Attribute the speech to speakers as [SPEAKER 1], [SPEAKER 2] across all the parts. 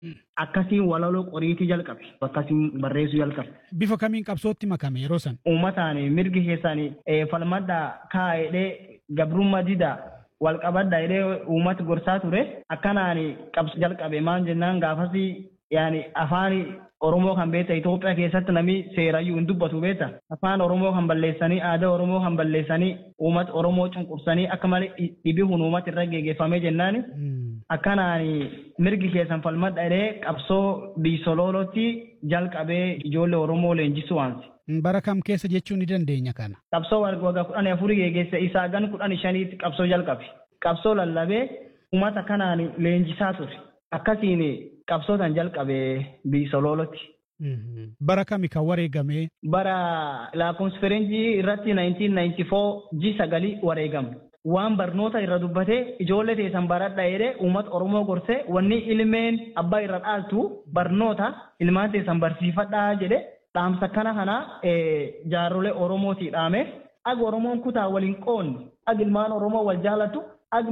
[SPEAKER 1] akkasiin walaloo qoriitii jalqabe akkasiin barreessuu jalqabe.
[SPEAKER 2] Bifa kamiin qabsootti makame yeroo san?
[SPEAKER 1] Uummataan mirgi keessanii falmadda kaa'edhee gabrummaa didaa wal qabadda jedhee uummata gorsaa ture akkanaan qabsu jalqabe maal jennaan gaafas yaani afaan Oromoo kan beekta Itoophiyaa keessatti namni seerayyuu hin dubbatu beekta afaan Oromoo kan balleessanii aadaa Oromoo kan balleessanii uummata Oromoo cunqursanii akka malee dhibihuun uummata irra geggeeffamee jennaan akkanaan mirgi keessan falmadha jedhee qabsoo biisoloolotti jalqabee ijoollee Oromoo leenjisuu waansi.
[SPEAKER 2] Bara kam keessa jechuu ni dandeenya kana?
[SPEAKER 1] Qabsoo waggaa kudhanii afurii geggeesse isaa gan kudhanii shaniitti qabsoo jalqabe. Qabsoo lallabee uummata kanaan leenjisaa ture. Akkasiin qabsootaan jalqabee biisoloolotti.
[SPEAKER 2] Bara kami kan wareegame?
[SPEAKER 1] Bara lakkoofsa faranjii irratti 1994 ji sagalii wareegame. Waan barnoota irra dubbatee ijoollee teessan baradha jedhee uummata Oromoo gorsee wanni ilmeen abbaa irra dhaaltu barnoota ilmaan teessan barsiifadhaa jedhee dhaamsa kana kana jaarrolee Oromootii dhaame. Ag Oromoon kutaa waliin qoonni ag ilmaan Oromoo wal jaalatu ag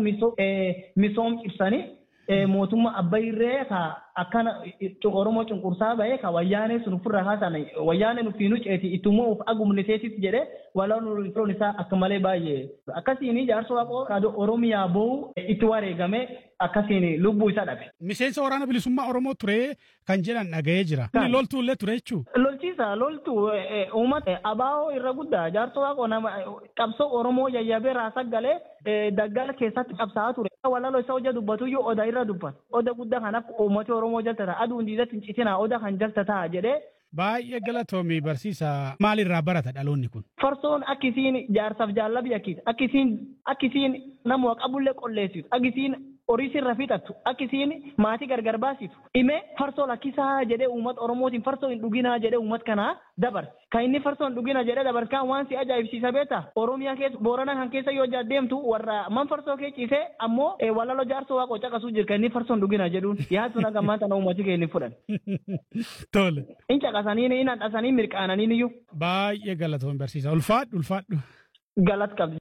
[SPEAKER 1] misoom ibsanii mootummaa abbayree ka akkana oromoo cunqursaa bahee ka wayyaanee sun ofirraa haasan wayyaanee nufi nu ceeti ittummoo of agumniteesit jedhee walaan firoon isaa akka malee baay'ee akkasiin jaarsa waaqoo kaadoo oromiyaa boo'u itti wareegame akkasiin lubbuu isaa dhabe.
[SPEAKER 2] Miseensa waraana bilisummaa Oromoo ture kan jedhan dhaga'ee jira. Inni loltuu illee ture jechuun.
[SPEAKER 1] Lolchiisa loltuu uummata abaa'oo irra guddaa jaarsa waaqoo nama qabsoo Oromoo yayyabee raasaa galee daggala keessatti qabsaa'aa ture. Walaloo isa hojja dubbatu iyyuu oda irra dubbata. Oda guddaa kanaaf uummati Oromoo jaltata aduun diidatti hin citinaa oda kan jaltataa jedhee
[SPEAKER 2] Baay'ee galatoomii barsiisaa maalirraa barata dhaloonni kun?
[SPEAKER 1] Farsoon akkisiin jaarsaaf jaallabii akkiis akkisiin akkisiin nama qabullee qolleessitu akkisiin horii sirra fixattu akkisiin maatii gargar baasitu dhimee farsoo lakkisaa jedhee uummata oromootiin farsoo hin dhuginaa jedhee uummata kanaa dabarse kan inni farsoo hin dhugina jedhee dabarkaan waan si ajaa'ibsiisa beeta oromiyaa keessa boorana kan keessa yoo deemtu warra man farsoo kee ciisee ammoo walaloo jaarsoo waaqoo caqasuu jira kan inni farsoo hin dhugina jedhuun yaadu naga maanta na uummati kee inni fudhan.
[SPEAKER 2] Tole.
[SPEAKER 1] In caqasanii in handhasanii mirqaananii iyyuu.
[SPEAKER 2] Baay'ee galatoomii barsiisa ulfaadhu ulfaadhu.
[SPEAKER 1] Galat qabdi.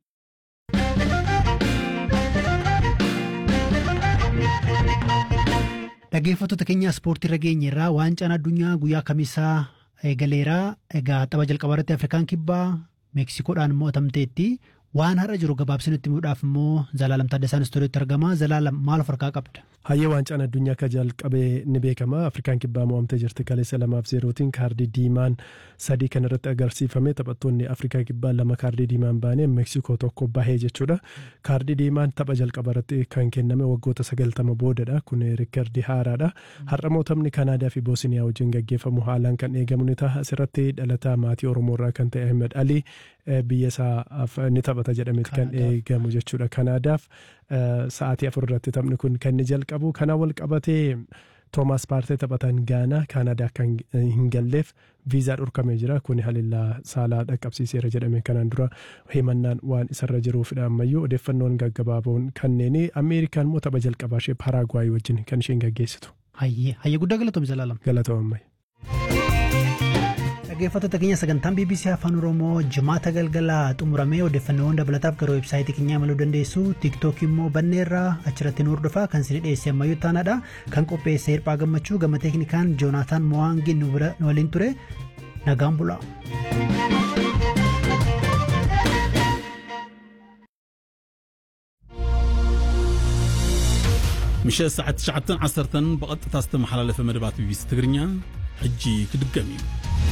[SPEAKER 3] Dhaggeeffattoota keenya ispoortii irra geenye irraa waancaan addunyaa guyyaa kamisaa eegaleeraa egaa tapha jalqabaa irratti Afrikaan kibbaa Meeksikoodhaan mo'atamteetti waan har'a jiru gabaabsinutti himuudhaaf immoo Zalaalam Taaddasaan istuudiyootti argama. Zalaalam maal of harkaa qabda?
[SPEAKER 4] Hayyee waancaan addunyaa akka jalqabee ni beekama. Afrikaan kibbaa mo'amtee jirti kaleessa lamaaf zeerootiin kaardii diimaan sadii kan irratti agarsiifame taphattoonni Afrikaa kibbaa lama kaardii diimaan baanee Meeksikoo tokko bahee jechuudha. Kaardii diimaan tapha jalqaba irratti kan kenname waggoota sagaltama boodadha. Kun riikardii haaraadha. Har'a mootamni Kanaadaa fi Boosiniyaa wajjin gaggeeffamu haalaan kan eegamu ni ta'a. Asirratti dhalataa maatii Oromoo irraa kan ta'e Ahmed Ali biyya isaa ni taphata jedhameeti kan eegamu jechuudha. Kanaadaaf sa'aatii afur irratti taphni kun kan inni jalqabu. Kana wal qabatee Toomaas Paartee taphatan Gaanaa Kaanaadaa kan hin galleef viizaa dhorkamee jira. Kuni halillaa saalaa dhaqqabsiiseera jedhame kanaan dura himannaan waan isarra jiruufidha ammayyuu odeeffannoon gaggabaaboon kanneen Ameerikaan immoo tapha jalqabaa ishee Paraagwaayii wajjin kan isheen gaggeessitu.
[SPEAKER 3] Hayyee hayyee guddaa galatoomii Zalaalam.
[SPEAKER 4] Galatoomamma.
[SPEAKER 3] Dhaggeeffattoota keenya sagantaan BBC Afaan Oromoo jimaata galgalaa xumuramee odeeffannoowwan dabalataaf gara weebsaayitii keenyaa imaluu dandeessu. Tiiktookii immoo banneerraa achirratti nu hordofaa kan isin dhiyeesse ammayyuu taanaadha. Kan qopheesse hirphaa gammachuu gama teeknikaan Joonaataan Mowaangiin nu waliin ture nagaan bulaa.
[SPEAKER 5] ምሸት ሰዓት 9 10 ብቐጥታ ዝተመሓላለፈ መደባት ቢቢሲ ትግርኛ ሕጂ ክድገም እዩ